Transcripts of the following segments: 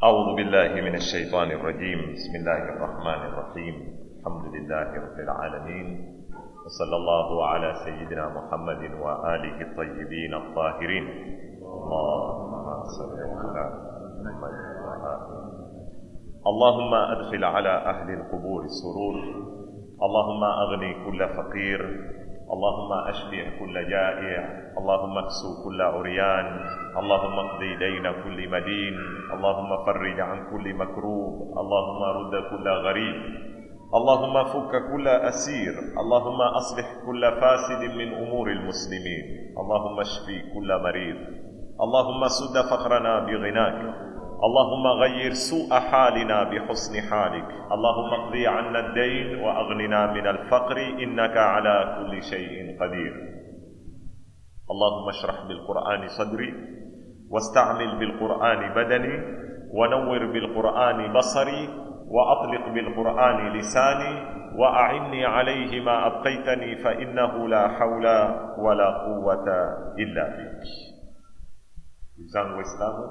أعوذ بالله من الشيطان الرجيم بسم الله الرحمن الرحيم الحمد لله رب العالمين وصلى الله على سيدنا محمد وآله الطيبين الطاهرين اللهم صل على محمد وآله اللهم أدخل على أهل القبور السرور اللهم أغني كل فقير اللهم أشبع كل جائع اللهم اكسو كل عريان اللهم اقضي دين كل مدين اللهم فرج عن كل مكروب اللهم رد كل غريب اللهم فك كل أسير اللهم أصلح كل فاسد من أمور المسلمين اللهم اشفي كل مريض اللهم سد فقرنا بغناك اللهم غير سوء حالنا بحسن حالك اللهم اقضي عنا الدين واغننا من الفقر انك على كل شيء قدير اللهم اشرح بالقران صدري واستعمل بالقران بدني ونور بالقران بصري واطلق بالقران لساني واعني عليه ما ابقيتني فانه لا حول ولا قوه الا بك zangu waislamu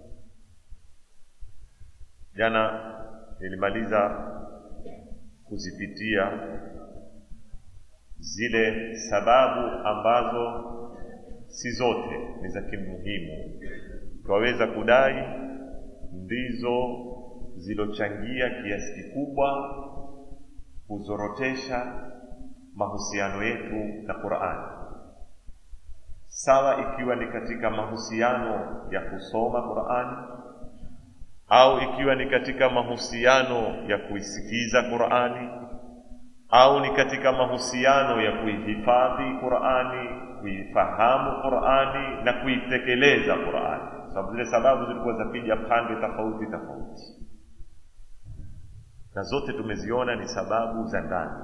jana nilimaliza kuzipitia zile sababu ambazo si zote ni za kimuhimu twaweza kudai ndizo zilochangia kiasi kikubwa kuzorotesha mahusiano yetu na qurani sawa ikiwa ni katika mahusiano ya kusoma qurani au ikiwa ni katika mahusiano ya kuisikiza Qur'ani au ni katika mahusiano ya kuihifadhi Qur'ani, kuifahamu Qur'ani na kuitekeleza Qur'ani, sababu zile sababu zilikuwa zapija pande tofauti tofauti, na zote tumeziona ni sababu za ndani.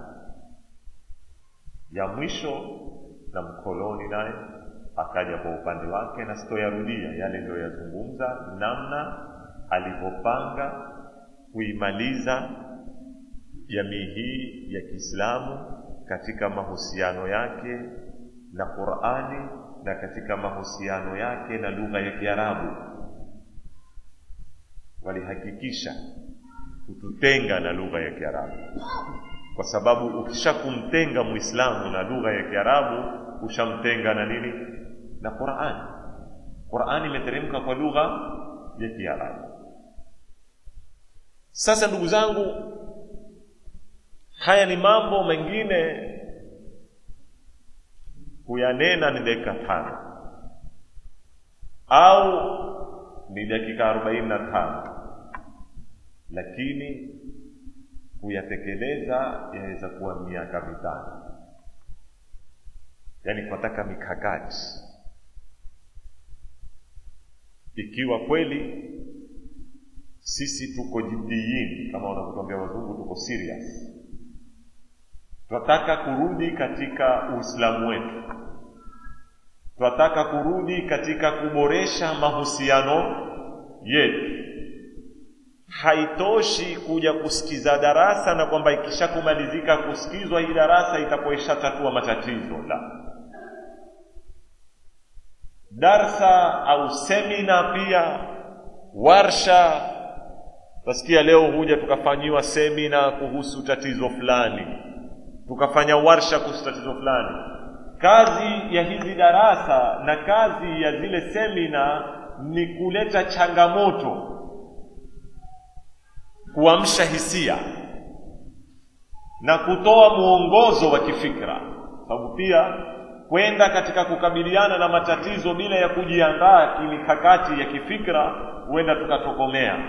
Ya mwisho na mkoloni naye akaja kwa upande wake, na sitoyarudia yale niliyoyazungumza, namna alivyopanga kuimaliza jamii hii ya Kiislamu katika mahusiano yake na Qur'ani na katika mahusiano yake na lugha ya Kiarabu. Walihakikisha kututenga na lugha ya Kiarabu, kwa sababu ukisha kumtenga Muislamu na lugha ya Kiarabu ushamtenga na nini? Na Qur'ani. Qur'ani imeteremka kwa lugha ya Kiarabu. Sasa ndugu zangu, haya ni mambo mengine kuyanena ni dakika tano au ni dakika arobaini na tano, lakini kuyatekeleza yaweza kuwa miaka mitano. Yaani tunataka mikakati, ikiwa kweli sisi tuko jiddiyin kama wanavyotuambia wazungu tuko serious tunataka kurudi katika uislamu wetu tunataka kurudi katika kuboresha mahusiano yetu haitoshi kuja kusikiza darasa na kwamba ikishakumalizika kusikizwa hii darasa itakuwa ishatatua matatizo la darsa au semina pia warsha Tasikia leo huja tukafanyiwa semina kuhusu tatizo fulani, tukafanya warsha kuhusu tatizo fulani. Kazi ya hizi darasa na kazi ya zile semina ni kuleta changamoto, kuamsha hisia na kutoa mwongozo wa kifikra, sababu pia kwenda katika kukabiliana na matatizo bila ya kujiandaa kimikakati ya kifikra, huenda tukatokomea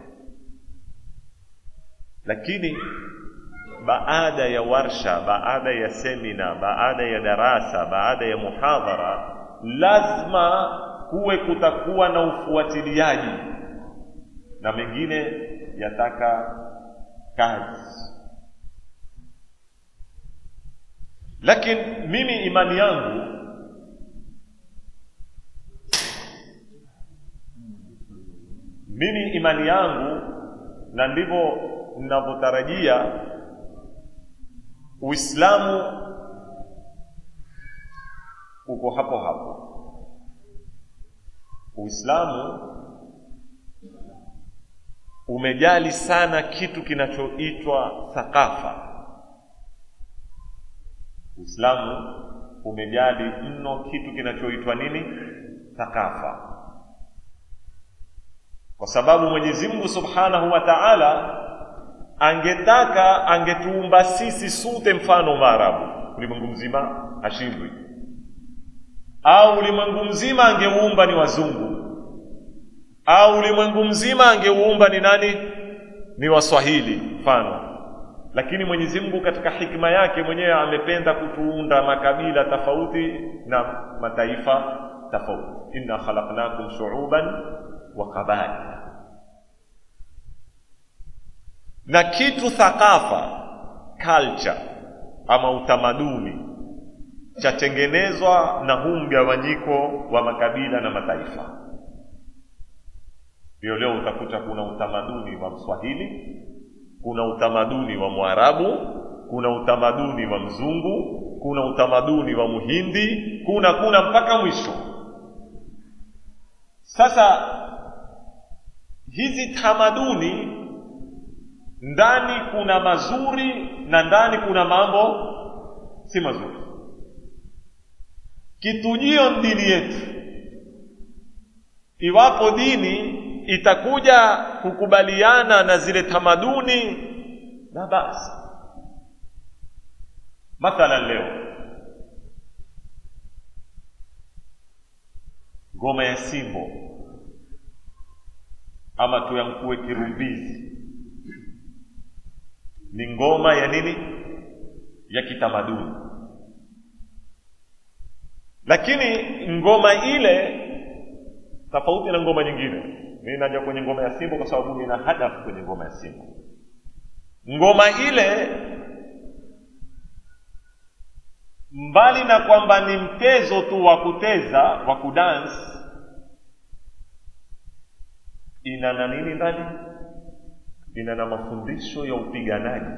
lakini baada ya warsha baada ya semina baada ya darasa baada ya muhadhara lazima kuwe kutakuwa na ufuatiliaji na mengine yataka kazi lakini mimi imani yangu mimi imani yangu na ndivyo ninavyotarajia Uislamu uko hapo hapo. Uislamu umejali sana kitu kinachoitwa thakafa uislamu umejali mno kitu kinachoitwa nini thakafa kwa sababu mwenyezi mungu subhanahu wa taala angetaka angetuumba sisi sute mfano maarabu ulimwengu mzima hashindwi au ulimwengu mzima angeuumba ni wazungu au ulimwengu mzima angeuumba ni nani ni waswahili mfano lakini mwenyezi mungu katika hikma yake mwenyewe amependa kutuunda makabila tofauti na mataifa tofauti inna khalaqnakum shuuban wa qabaila na kitu thakafa culture ama utamaduni chatengenezwa na huu mgawanyiko wa makabila na mataifa ndio leo utakuta kuna utamaduni wa mswahili kuna utamaduni wa mwarabu kuna utamaduni wa mzungu kuna utamaduni wa muhindi kuna kuna mpaka mwisho sasa hizi tamaduni ndani kuna mazuri na ndani kuna mambo si mazuri kitujio dini yetu iwapo dini itakuja kukubaliana na zile tamaduni na basi mathalan leo ngoma ya simbo ama tuyamkue kirumbizi ni ngoma ya nini ya kitamaduni lakini ngoma ile tofauti na ngoma nyingine mimi naja kwenye ngoma ya simbo kwa sababu nina hadafu kwenye ngoma ya simbo ngoma ile mbali na kwamba ni mtezo tu wa kuteza wa kudansi ina na nini ndani ina na mafundisho ya upiganaji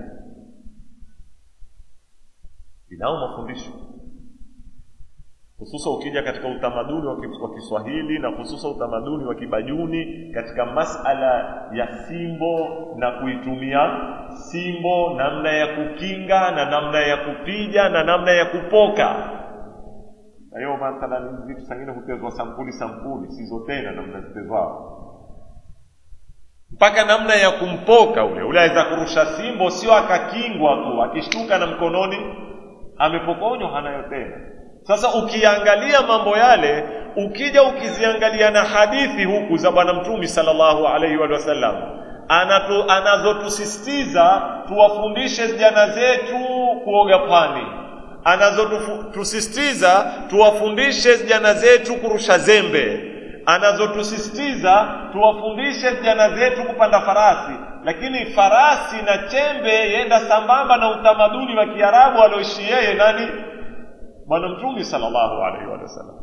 inao mafundisho hususa ukija katika utamaduni wa Kiswahili na hususa utamaduni wa Kibajuni katika masala ya simbo na kuitumia simbo, namna ya kukinga na namna ya kupiga na namna ya kupoka. Na hiyo mathalan vitu sangine hutezwa sampuli sampuli, sizo tena namna zitezwao mpaka namna ya kumpoka ule ule aweza kurusha simbo, sio akakingwa tu, akishtuka na mkononi amepokonywa, hanayo tena. Sasa ukiangalia mambo yale, ukija ukiziangalia na hadithi huku za Bwana Mtume sallallahu alaihi wa sallam anatu, anazotusisitiza tuwafundishe vijana zetu kuoga pwani, anazotusisitiza tuwafundishe vijana zetu kurusha zembe, anazotusisitiza tuwafundishe vijana zetu kupanda farasi. Lakini farasi na chembe yenda sambamba na utamaduni wa Kiarabu alioishi yeye nani? bwana mtume sallallahu alaihi wasallam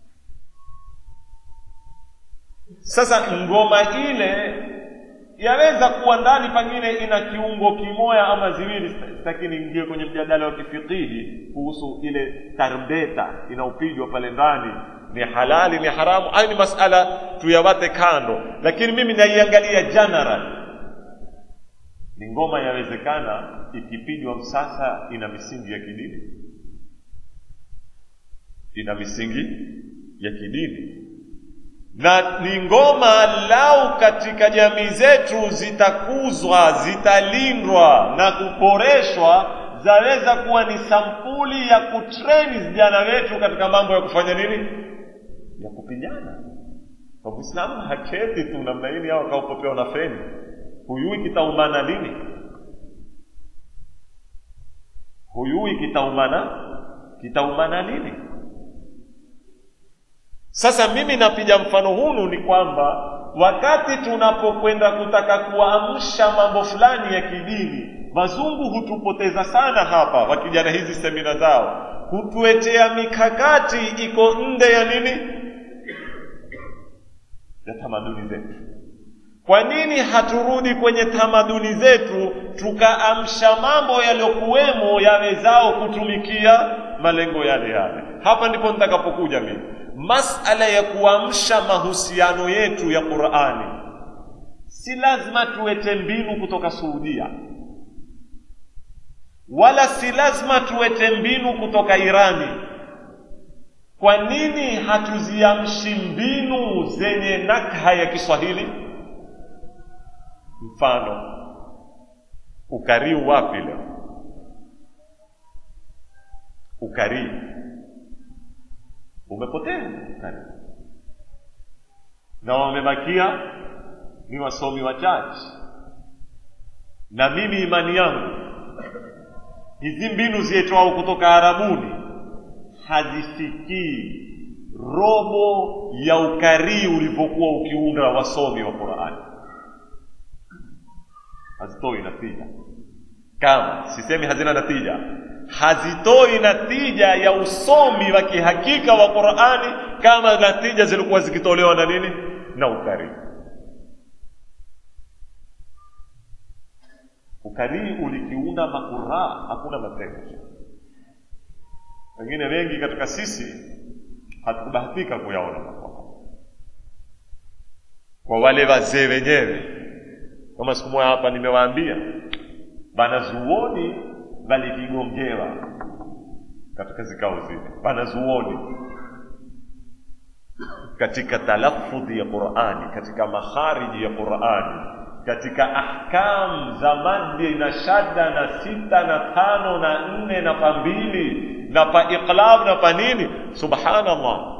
sasa ngoma ile yaweza kuwa ndani pengine ina kiungo kimoya ama ziwili lakini ingie kwenye mjadala wa kifikihi kuhusu ile tarbeta inaopigwa pale ndani ni halali ni haramu hayo ni masala tuyawate kando lakini mimi naiangalia general ni ngoma yawezekana ikipigwa msasa ina misingi ya kidini ina misingi ya kidini na ni ngoma lau katika jamii zetu zitakuzwa zitalindwa na kuboreshwa zaweza kuwa ni sampuli ya kutreni vijana wetu katika mambo ya kufanya nini ya kupigana kwa muislamu haketi tu namna hili au akaupopewa na feni huyui kitaumana lini huyui kitaumana kitaumana lini sasa mimi napiga mfano hunu ni kwamba wakati tunapokwenda kutaka kuamsha mambo fulani ya kidini wazungu hutupoteza sana hapa wakija na hizi semina zao hutuetea mikakati iko nde ya nini ya tamaduni zetu kwa nini haturudi kwenye tamaduni zetu tukaamsha mambo yaliyokuwemo yawezao kutumikia malengo yale yale hapa ndipo nitakapokuja mimi masala ya kuamsha mahusiano yetu ya qurani si lazima tuwete mbinu kutoka suudia wala si lazima tuwete mbinu kutoka irani kwa nini hatuziamshi mbinu zenye nakha ya kiswahili mfano ukarii wapi leo ukarii umepotea ukarii na wamebakia ni wasomi wachache na mimi imani yangu hizi mbinu zietwao kutoka arabuni hazifikii robo ya ukarii ulivyokuwa ukiunda wasomi wa qurani hazitoi natija kama sisemi hazina natija hazitoi natija ya usomi wa kihakika wa qurani kama natija zilikuwa zikitolewa na nini na ukarii ukarii ulikiunda makuraa hakuna mateso wengine wengi katika sisi hatukubahatika kuyaona mambo kwa wale wazee wenyewe kama siku moja hapa nimewaambia banazuoni walikigongewa katika zikao zile banazuoni katika talafudhi ya qurani katika makhariji ya qurani katika ahkam za maddi na shadda na sita na tano na nne na pa mbili na pa iqlab na pa nini subhanallah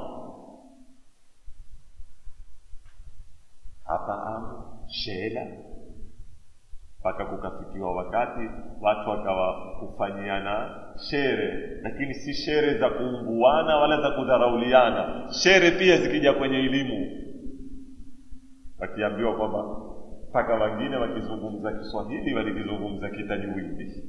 hapa amu shela mpaka kukafikiwa wakati watu wakawa kufanyiana shere lakini si shere za kuumbuana wala za kudharauliana shere pia zikija kwenye elimu wakiambiwa kwamba mpaka wengine wakizungumza kiswahili walikizungumza kitajwidi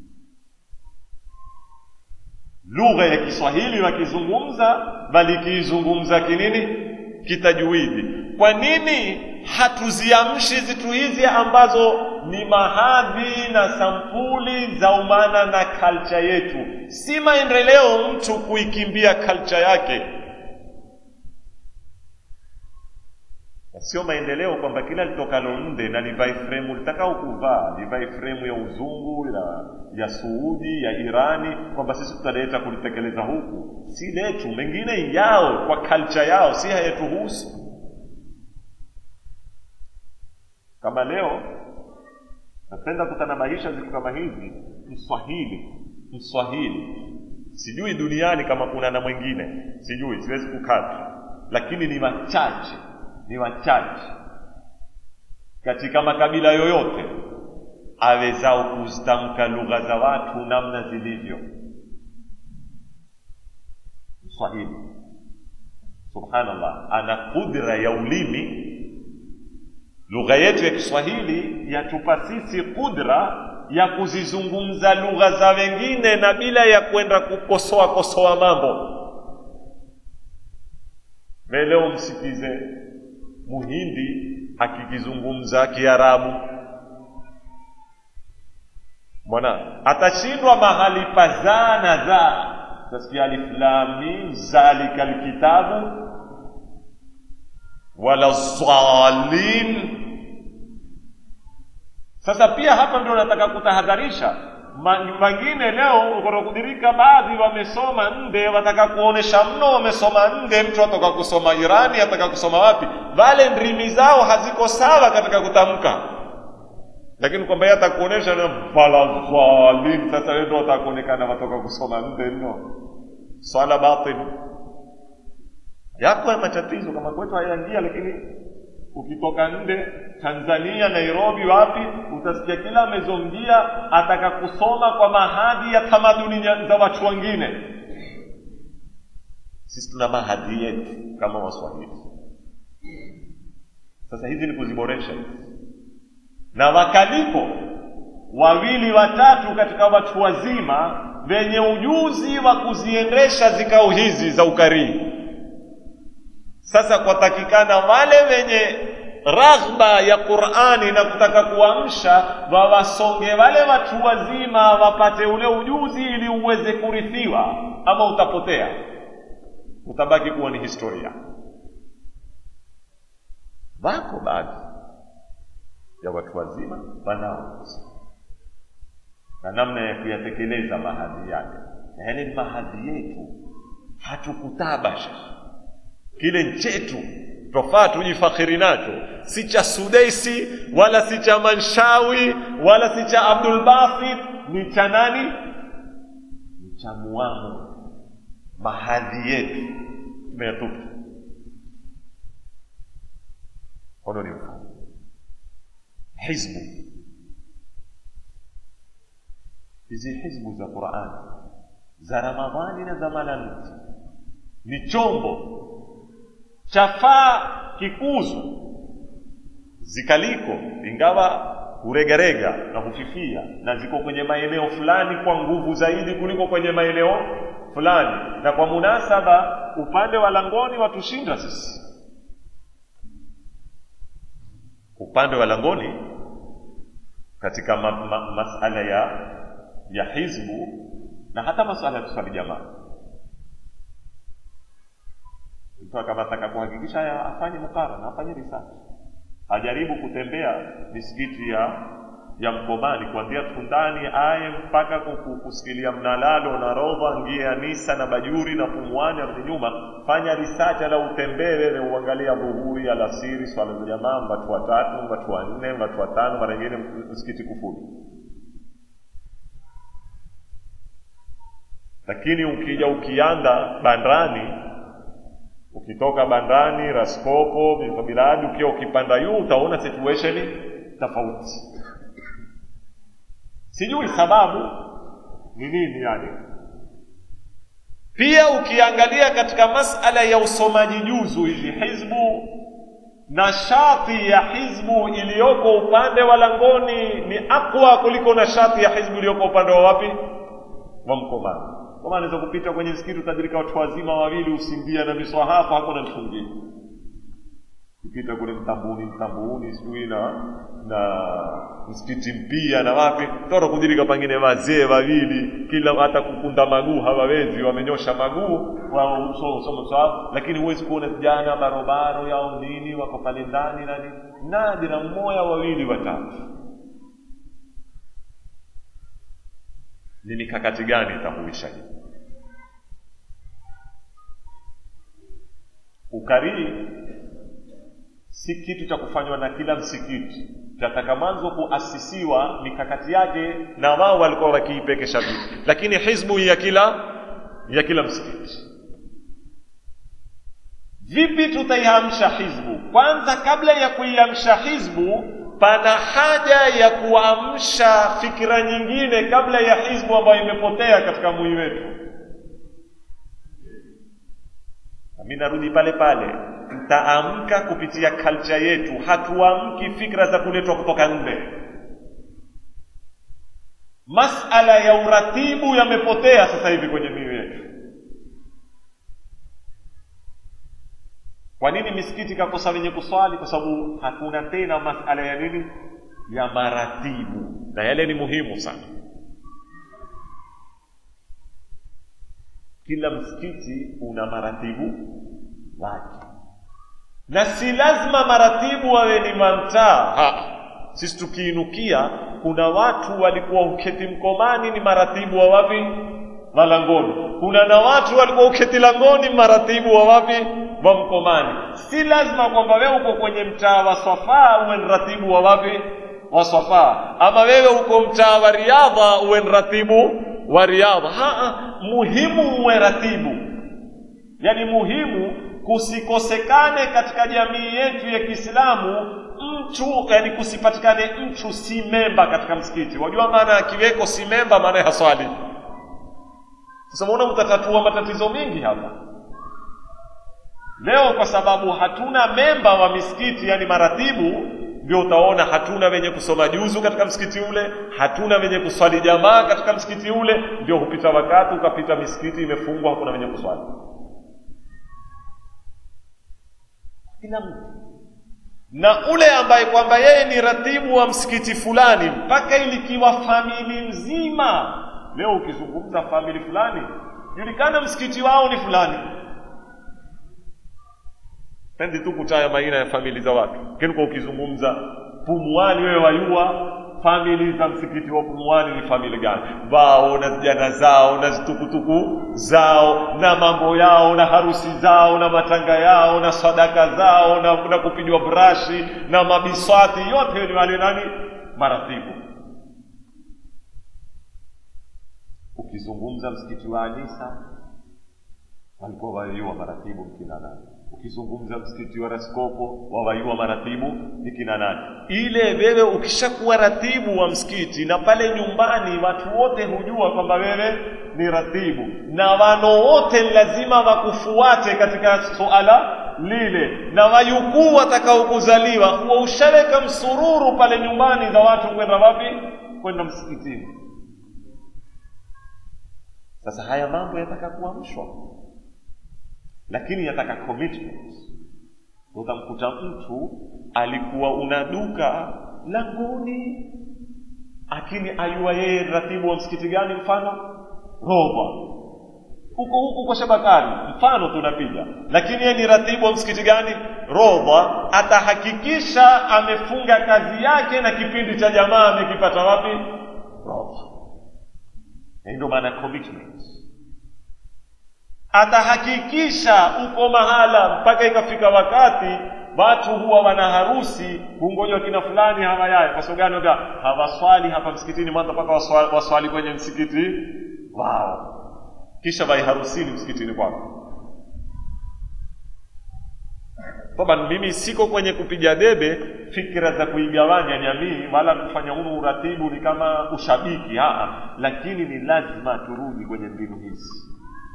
lugha ya kiswahili wakizungumza walikiizungumza kinini kitajwidi kwa nini hatuziamshi zitu hizi ambazo ni mahadhi na sampuli za umana na kalcha yetu si maendeleo mtu kuikimbia kalcha yake na sio maendeleo kwamba kila litokalo nde na livai fremu litakao kuvaa livai fremu ya uzungu ya, ya suudi ya irani kwamba sisi tutaleta kulitekeleza huku si letu mengine yao kwa kalcha yao si hayetuhusu kama leo napenda kutanabahisha ziku kama hizi mswahili mswahili sijui duniani kama kuna na mwingine sijui siwezi kukata lakini ni wachache ni wachache katika makabila yoyote awezao kuzitamka lugha za watu namna zilivyo mswahili subhanallah ana kudra ya ulimi lugha yetu ya kiswahili yatupa sisi kudra ya kuzizungumza lugha za wengine na bila ya kwenda kukosoa kosoa mambo leo msikize muhindi akikizungumza kiarabu mwana atashindwa mahali pazaa na za tasikia aliflamim zalika lkitabu wala dhalin sasa pia hapa ndio nataka kutahadharisha wengine leo ukorokudirika baadhi wamesoma nde wataka kuonesha mno wamesoma nde mtu atoka kusoma irani ataka kusoma wapi wale ndrimi zao haziko sawa katika kutamka lakini kwamba yeye atakuonesha na faladhalin sasa wewe ndio utakuonekana watoka kusoma nde nno swala batil yako ya matatizo kama kwetu hayaingia lakini ukitoka nde tanzania nairobi wapi utasikia kila amezongia ataka kusoma kwa mahadi ya tamaduni za watu wengine sisi tuna mahadi yetu kama waswahili sasa hizi ni kuziboresha na wakalipo wawili watatu katika watu wazima wenye ujuzi wa kuziendesha zikao hizi za ukarii sasa kwatakikana wale wenye raghba ya qurani na kutaka kuamsha wawasonge wale watu wazima wapate ule ujuzi ili uweze kurithiwa ama utapotea utabaki kuwa ni historia wako baadhi ya watu wazima wanao na namna ya kuyatekeleza mahadhi yale na yale ni mahadhi yetu hatukutabasha kile nchetu twafaa tujifakhiri nacho si cha sudeisi wala si cha manshawi wala si cha abdulbasit ni cha nani ni cha muamu mahadhi yetu tumeyatupa hono ni mfano hizbu hizi hizbu za qurani za ramadhani na za malamti ni chombo chafaa kikuzu zikaliko ingawa huregarega na hufifia na ziko kwenye maeneo fulani kwa nguvu zaidi kuliko kwenye maeneo fulani na kwa munasaba upande wa langoni watushinda sisi upande wa langoni katika ma, ma, masala ya ya hizbu na hata masala ya kuswali jamaa mtu kama ataka kuhakikisha haya afanye mukarana afanye research ajaribu kutembea misikiti ya ya mkomani kuanzia tundani aye mpaka kusikilia mnalalo na rodha ngie anisa na bajuri na pumwani arudi nyuma fanya research ala utembee wewe uangalia dhuhuri alasiri swala za jamaa watu watatu watu wanne watu watano mara nyingine msikiti kufuli lakini ukija ukianda bandani ukitoka bandani raskopo biladi ukiwa ukipanda juu utaona situation tofauti sijui sababu ni nini yani pia ukiangalia katika masala ya usomaji juzu hizi hizbu nashati ya hizbu iliyoko upande wa langoni ni akwa kuliko nashati ya hizbu iliyoko upande wa wapi wa mkomani kwa maana naweza kupita kwenye msikiti utadirika watu wazima wawili usimbia na miswahafu hakuna mfungie kupita kule mtambuni mtambuni sijui na na msikiti mpia na wapi toto kudirika pangine wazee wawili kila hata kukunda maguu hawawezi wamenyosha maguu wao usoma mswahafu lakini huwezi kuona vijana barobaro yao nini wako pale ndani nani nadira mmoja wawili watatu ni mikakati gani itahuisha hii ukarii si kitu cha kufanywa na kila msikiti tataka mwanzo kuasisiwa mikakati yake na wao walikuwa wakiipekesha vipi lakini hizbu ya kila ya kila msikiti vipi tutaihamsha hizbu kwanza kabla ya kuiamsha hizbu pana haja ya kuamsha fikira nyingine kabla ya hizbu ambayo imepotea katika mwili wetu mi narudi pale pale tutaamka kupitia kalcha yetu hatuamki fikra za kuletwa kutoka nje masala ya uratibu yamepotea sasa hivi kwenye mioyo yetu kwa nini misikiti ikakosa wenye kuswali kwa sababu hakuna tena masala ya nini ya maratibu na yale ni muhimu sana kila msikiti una maratibu wake na si lazima maratibu wawe ni mamtaa sisi tukiinukia kuna watu walikuwa uketi mkomani ni maratibu wa wapi malangoni kuna na watu walikuwa uketi langoni maratibu wa wapi wa mkomani si lazima kwamba wewe uko kwenye mtaa wa swafaa uwe ni ratibu wa wapi wa swafaa ama wewe uko mtaa wa riadha uwe ni ratibu wa riadha ha, muhimu uwe ratibu yaani muhimu kusikosekane katika jamii yetu ya kiislamu mtu yani kusipatikane mtu si memba katika msikiti wajua maana akiweko si memba maana haswali sasa unaona mtatatua matatizo mengi hapa leo kwa sababu hatuna memba wa misikiti yani maratibu ndio utaona hatuna wenye kusoma juzu katika msikiti ule hatuna wenye kuswali jamaa katika msikiti ule ndio hupita wakati ukapita misikiti imefungwa hakuna wenye kuswali kila mtu na ule ambaye kwamba yeye ni ratibu wa msikiti fulani mpaka ilikiwa famili nzima leo ukizungumza famili fulani julikana msikiti wao ni fulani pendi tu kutaya maina ya famili za watu lakini kwa ukizungumza pumuani wewe wayua famili za msikiti wa pumuani ni famili gani wao na vijana zao na zitukutuku zao na mambo yao na harusi zao na matanga yao na sadaka zao na, na kupigwa brashi na mabiswati yote ni wale nani maratibu ukizungumza msikiti wa anisa walikuwa wayua maratibu mkina nani ukizungumza msikiti wa raskopo wawayua maratibu ni kina nani ile wewe ukishakuwa ratibu wa msikiti na pale nyumbani watu wote hujua kwamba wewe ni ratibu na wano wote lazima wakufuate katika suala lile na wajukuu watakaokuzaliwa huwa ushaweka msururu pale nyumbani za watu kwenda wapi kwenda msikitini sasa haya mambo yataka kuamshwa lakini yataka commitment utamkuta mtu alikuwa una duka langoni lakini ayua yeye ratibu wa msikiti gani mfano roba huko huko kwa shabakani mfano tunapiga lakini yeye ni ratibu wa msikiti gani roba atahakikisha amefunga kazi yake na kipindi cha jamaa amekipata wapi roba ndio maana commitment atahakikisha uko mahala mpaka ikafika wakati watu huwa wana harusi hungojwa kina fulani hawayaye kwa sababu gani hawaswali hapa msikitini mwanzo mpaka waswali, waswali kwenye msikiti wao kisha vai harusini msikitini kwako toba mimi siko kwenye kupiga debe fikira za kuigawanya jamii wala kufanya huu uratibu ni kama ushabiki haa lakini ni lazima turudi kwenye mbinu hizi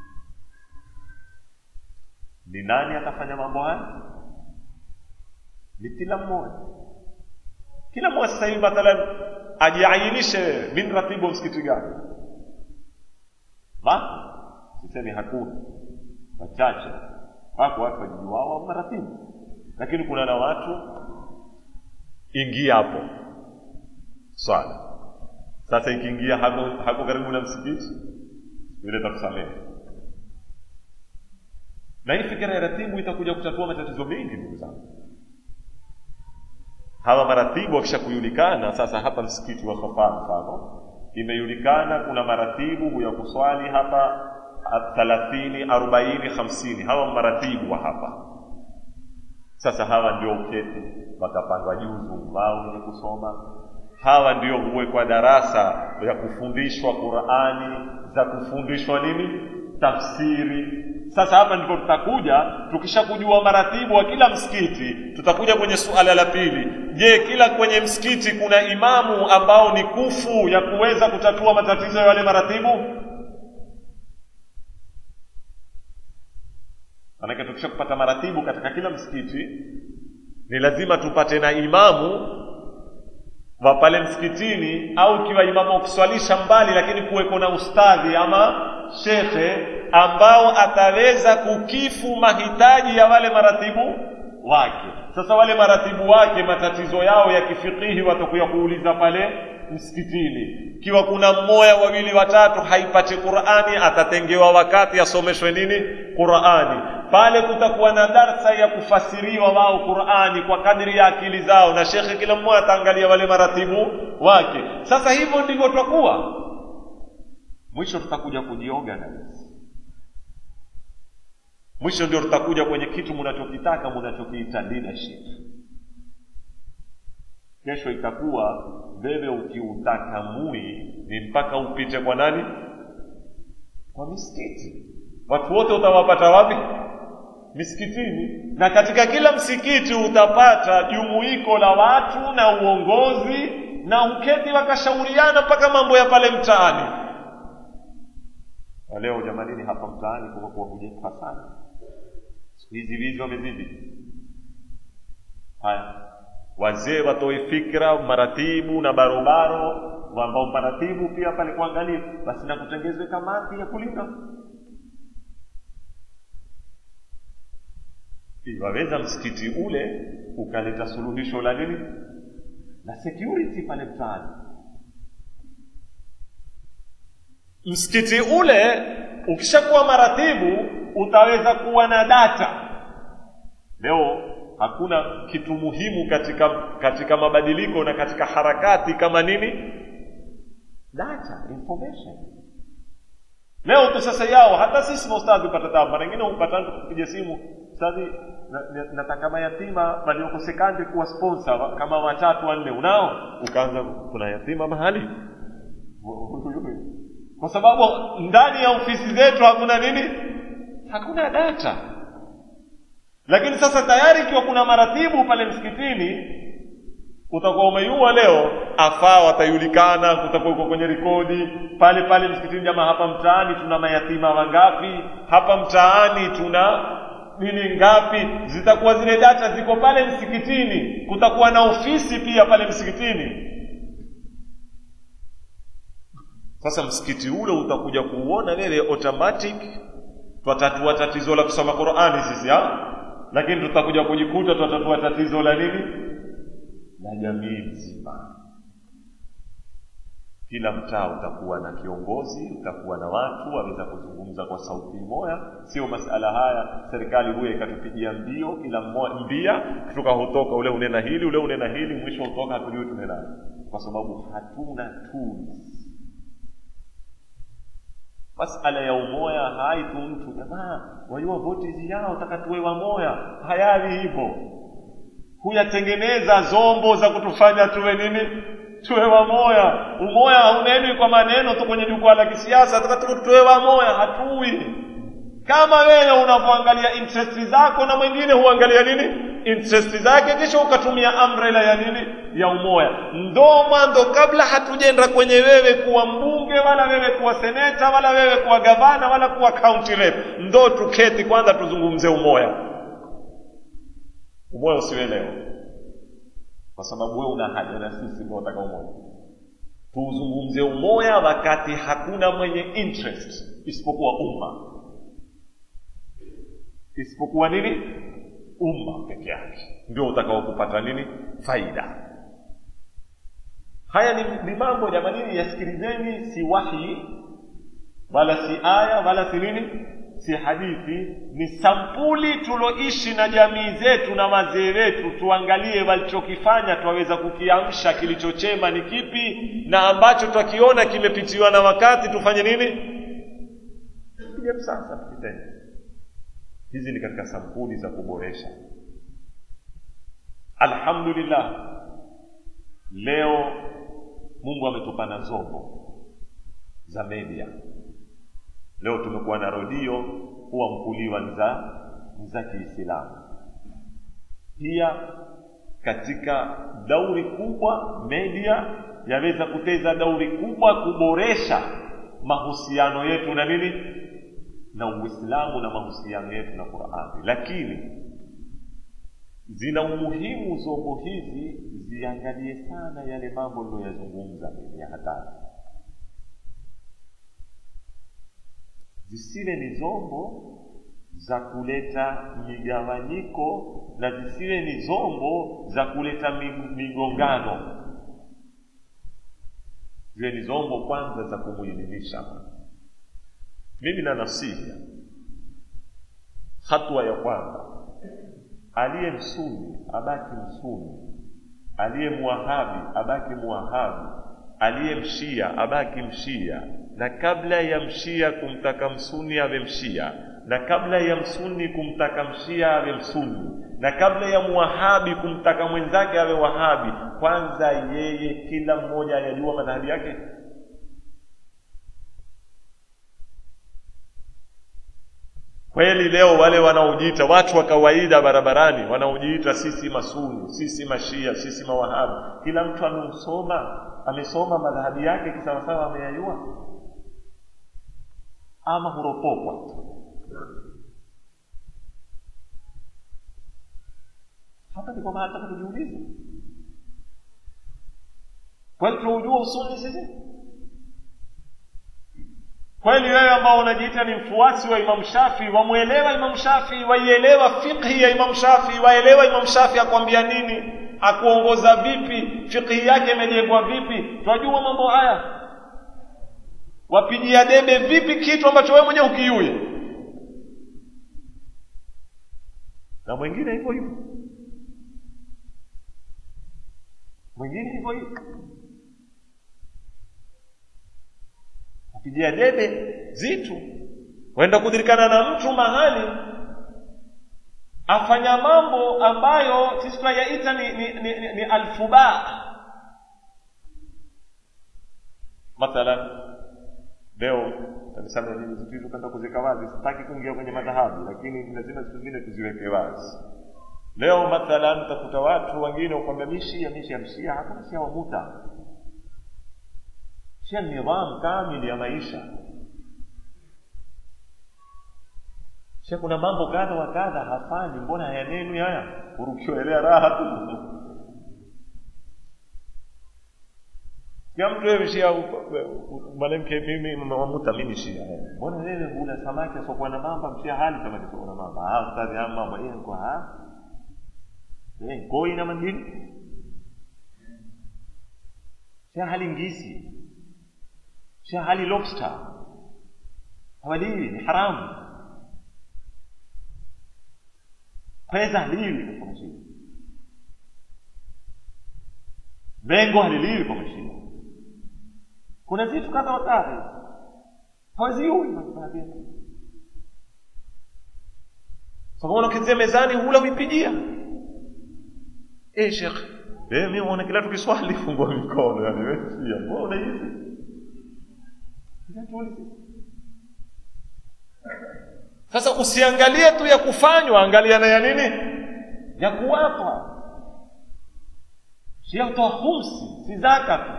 ni nani atafanya mambo haya ni kila mmoja kila mmoja sasa hivi mathalan ajiainishe min ratibu wa msikiti gani ma sisemi hakuna wachache wako watu wajijuao maratibu lakini kuna na watu ingia hapo swala sasa ikiingia hako, hako karibu na msikiti vile takusamehe na hii fikira ya ratibu itakuja kutatua matatizo mengi ndugu zangu hawa maratibu wakishakujulikana sasa hapa msikiti wa sofa mfano imejulikana kuna maratibu huya kuswali hapa thalathini arobaini hamsini hawa maratibu wa hapa sasa hawa ndio uketi wakapangwa juzu wao wenye kusoma hawa ndio huwekwa darasa ya kufundishwa qurani za kufundishwa nini tafsiri sasa hapa ndipo tutakuja tukishakujua maratibu wa kila msikiti tutakuja kwenye suala la pili je kila kwenye msikiti kuna imamu ambao ni kufu ya kuweza kutatua matatizo ya wale maratibu manake tukisha kupata maratibu katika kila msikiti ni lazima tupate na imamu wa pale msikitini au ikiwa imamu wa kuswalisha mbali lakini kuweko na ustadhi ama shekhe ambao ataweza kukifu mahitaji ya wale maratibu wake sasa wale maratibu wake matatizo yao ya kifikihi watakuya kuuliza pale msikitini ikiwa kuna mmoja wawili watatu haipati qurani atatengewa wakati asomeshwe nini qurani pale kutakuwa na darsa ya kufasiriwa wao qurani kwa kadri ya akili zao na shekhe kila mmoja ataangalia wale maratibu wake sasa hivyo ndivyo tutakuwa mwisho tutakuja kujiorganize mwisho ndio tutakuja kwenye kitu mnachokitaka mnachokiita leadership kesho itakuwa wewe ukiutaka mui ni mpaka upite kwa nani kwa misikiti watu wote utawapata wapi misikitini na katika kila msikiti utapata jumuiko la watu na uongozi na uketi wakashauriana mpaka mambo ya pale mtaani na leo jamanini hapa mtaani kumekuwa kujefa sana siku hizi wizi wamezidi haya wazee watoe fikra maratibu na barobaro ambao maratibu pia pale kuangalia basi na kutengezwe kamati ya kulinda waweza msikiti ule ukaleta suluhisho la nini la security pale mtaani msikiti ule ukishakuwa maratibu utaweza kuwa na data leo hakuna kitu muhimu katika katika mabadiliko na katika harakati kama nini data information leo tu sasa yao hata sisi maustadhi hupata tabu mara nyingine hupata mtu kupiga simu ustadhi na- na- nataka mayatima waliokosekane kuwa sponsor kama watatu wanne unao ukaanza kuna yatima mahali kwa sababu ndani ya ofisi zetu hakuna nini hakuna data lakini sasa tayari ikiwa kuna maratibu pale msikitini utakuwa umeiua leo afaa watajulikana kutakuwa uko kwenye rekodi pale pale msikitini jamaa hapa mtaani tuna mayatima wangapi hapa mtaani tuna nini ngapi zitakuwa zile data ziko pale msikitini kutakuwa na ofisi pia pale msikitini sasa msikiti ule utakuja kuuona wewe automatic twatatua tatizo la kusoma qurani sisi ha? lakini tutakuja kujikuta twatatua tatizo la nini la jamii nzima kila mtaa utakuwa na kiongozi utakuwa na watu waweza kuzungumza kwa sauti moja sio masala haya serikali huyo ikatupigia mbio kila mmoja mbia kutoka hutoka ule unena hili ule unena hili mwisho hutoka hatujui tunenaje kwa sababu hatuna tools masala ya umoya haitu mtu jamaa wajua voti yao takatuwe wamoya hayawi hivyo huyatengeneza zombo za kutufanya tuwe nini tuwe wamoya umoya haunenwi kwa maneno tu kwenye jukwaa la kisiasa takatuwe tuwe wamoya hatui kama wewe unavyoangalia interesti zako na mwingine huangalia nini interesti zake kisha ukatumia umbrella ya nini ya umoya ndo mwanzo kabla hatujenda kwenye wewe kuwa mbunge wala wewe kuwa seneta wala wewe kuwa gavana wala kuwa county rep ndo tuketi kwanza tuzungumze umoya umoya usiwe leo kwa sababu wewe una haja na sisi ndio wataka umoja tuzungumze umoya wakati hakuna mwenye interest isipokuwa umma isipokuwa nini umma peke yake ndio utakao kupata nini faida haya ni, ni mambo jamanini yasikilizeni si wahi wala si aya wala si nini si hadithi ni sampuli tuloishi na jamii zetu na wazee wetu tuangalie walichokifanya twaweza kukiamsha kilichochema ni kipi na ambacho twakiona kimepitiwa na wakati tufanye nini tupige msasa tukitende hizi ni katika sampuli za kuboresha alhamdulillah leo mungu ametupa na zombo za media leo tumekuwa na redio huwa mkuliwa za za kiislamu pia katika dauri kubwa media yaweza kuteza dauri kubwa kuboresha mahusiano yetu na nini na uislamu na mahusiano yetu na qurani lakini zina umuhimu zombo hizi ziangalie sana yale mambo niliyoyazungumza mimi ya hatari zisiwe ni zombo za kuleta migawanyiko na zisiwe ni zombo za kuleta migongano ziwe ni zombo kwanza za kumuelimisha mimi na nasiha hatua ya kwanza aliye msuni abaki msuni aliye muwahabi abaki muwahabi aliye mshia abaki mshia na kabla ya mshia kumtaka msuni awe mshia na kabla ya msuni kumtaka mshia awe msuni na kabla ya muwahabi kumtaka mwenzake awe wahabi kwanza yeye kila mmoja anajua madhahabi yake kweli leo wale wanaojiita watu wa kawaida barabarani wanaojiita sisi masuni sisi mashia sisi mawahabi kila mtu ameusoma amesoma madhahabi yake kisawasawa ameyajua ama huropokwa hapa ndipo mahali taka tujiulize kweli tunaujua usuni sisi kweli wewe ambao unajiita ni mfuasi wa imam shafii wamwelewa imam shafii waielewa fiqhi ya imam shafii waelewa imam shafii akwambia nini akuongoza vipi fiqhi yake imejengwa vipi twajua mambo haya wapigia debe vipi kitu ambacho wewe mwenyewe ukiuye na mwingine hivyo hivyo mwingine hivyo hivyo apigia debe zitu wenda kudirikana na mtu mahali afanya mambo ambayo sisi tunayaita ni, ni, ni, ni, ni alfuba mathalan leo tanisema nini vitu hizo kwenda kuziweka wazi sitaki kuingia kwenye madhahabu lakini lazima vitu vingine tuziweke wazi leo mathalan utakuta watu wengine ukwambia mishia mishia mshia hakuna shia wamuta shia nidhamu kamili ya maisha shia kuna mambo kadha wa kadha hafanyi mbona hayanenwi haya urukiwaelea raha tu kila mtu wewe shia mwanamke mimi mamuta mimi shia mbona wewe hula samaki asokuwa na mamba mshia hali samaki asokuwa na mamba ah ustadhi haya mambo yeye kwa ha eh koi na mandini shia hali ngisi shia hali lobster hawaliwi ni haramu pesa haliliwi katika mashine bengo haliliwi kwa mashine kuna vitu kadha wa kadha hawaziui majibaadhi sakaona ukizia mezani hula uipigia eh shekh eh mimi uone kila tukiswali fungua mikono yani wewe pia mbona hivi sasa usiangalie tu ya kufanywa angalia na ya nini ya kuwapa sio toa humsi si zaka tu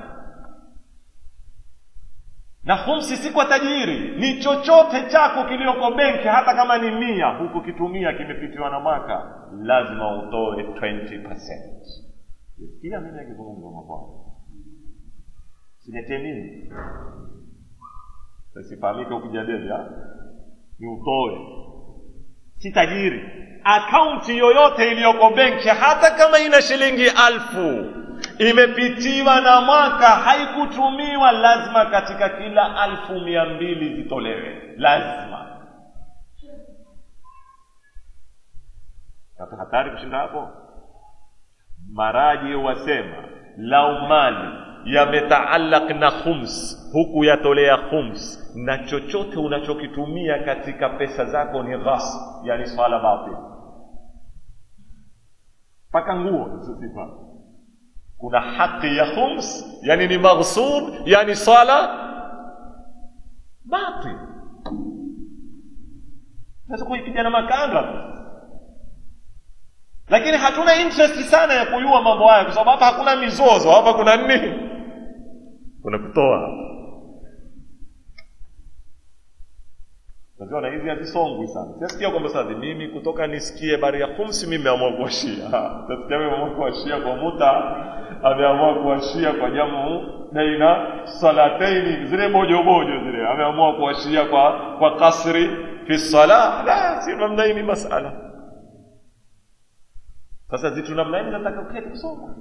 na humsi si kwa tajiri ni chochote chako kilioko benki hata kama ni mia huku kitumia kimepitiwa na mwaka lazima utoe 20 kila mimi akizungumza mabwana siletee mimi sifahamike ukijadili ni utoe si tajiri akaunti yoyote iliyoko benki hata kama ina shilingi alfu imepitiwa na mwaka haikutumiwa lazima katika kila alfu mia mbili zitolewe lazima sasa hatari kushinda hapo maraji wasema lau mali yametaalaq na khums huku yatolea khums na chochote unachokitumia katika pesa zako ni ghas yani swala batil mpaka nguo sifa kuna haki ya khums yani ni maghsub yani swala batil sasa kuipiga na makanga lakini hatuna interest sana ya kujua mambo haya kwa sababu hapa hakuna mizozo hapa kuna nini kuna kutoa naziona hizi hazisongwi sana siasikia kwamba sasa mimi kutoka nisikie bari ya khumsi mimi ameamua kuwashia tasikia mimi ameamua kuwashia kwa muta ameamua kuwashia kwa jamu baina salataini zile bojo bojo zile ameamua kuwashia kwa kwa kasri fi sala la si namna hii ni masala sasa zitu namna hii nataka uketi kusoma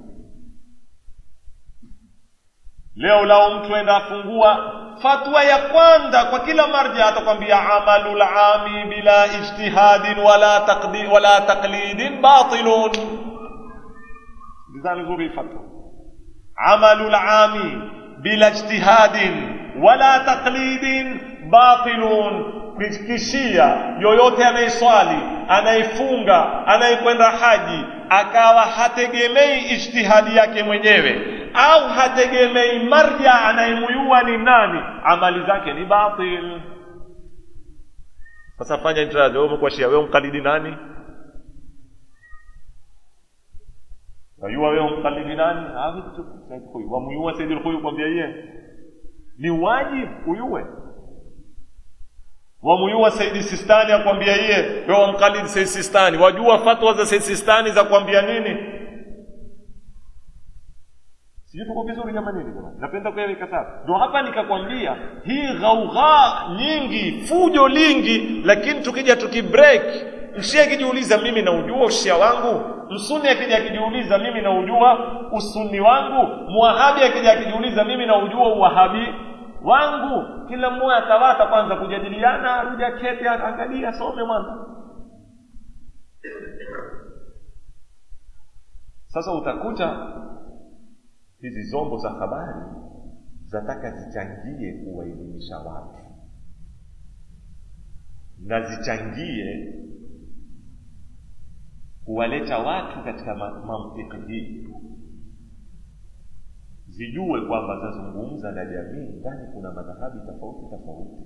leo lao mtu enda afungua fatwa ya kwanza kwa kila marja atakwambia amalu lami bila ijtihadin wala taqdi, wala taqlidin batilun ndizani zuri fatwa amalu lami bila ijtihadin wala taqlidin batilun kishia yoyote anayeswali anayefunga anayekwenda haji akawa hategemei ijtihadi yake mwenyewe au hategemei marja anayemuyua ni nani amali zake ni batil sasa fanya intirazi wewe umekuashia wewe mkalidi nani wajua wewe mkalidi nani wamuyua saidi lkhuyu kwambia iye ni wajibu uyue wamuyua saidi sistani akwambia iye wewe wamkalidi saidi sistani wajua fatwa za saidi sistani za kwambia nini sijui tuko vizuri jamani jamani napenda kueleka sasa ndo hapa nikakwambia hii ghaugha nyingi fujo lingi lakini tukija tukibreak mshia akijiuliza mimi naujua ushia wangu msuni akija akijiuliza mimi naujua usuni wangu muwahabi akija akijiuliza mimi naujua uwahabi wangu kila mmoja atawata kwanza kujadiliana arudi akete angalia asome mwana sasa utakuta hizi zombo za habari zataka zichangie kuwaelimisha watu na zichangie kuwaleta watu katika ma- mantiki hii zijue kwamba zazungumza na jamii ndani kuna madhahabi tofauti tofauti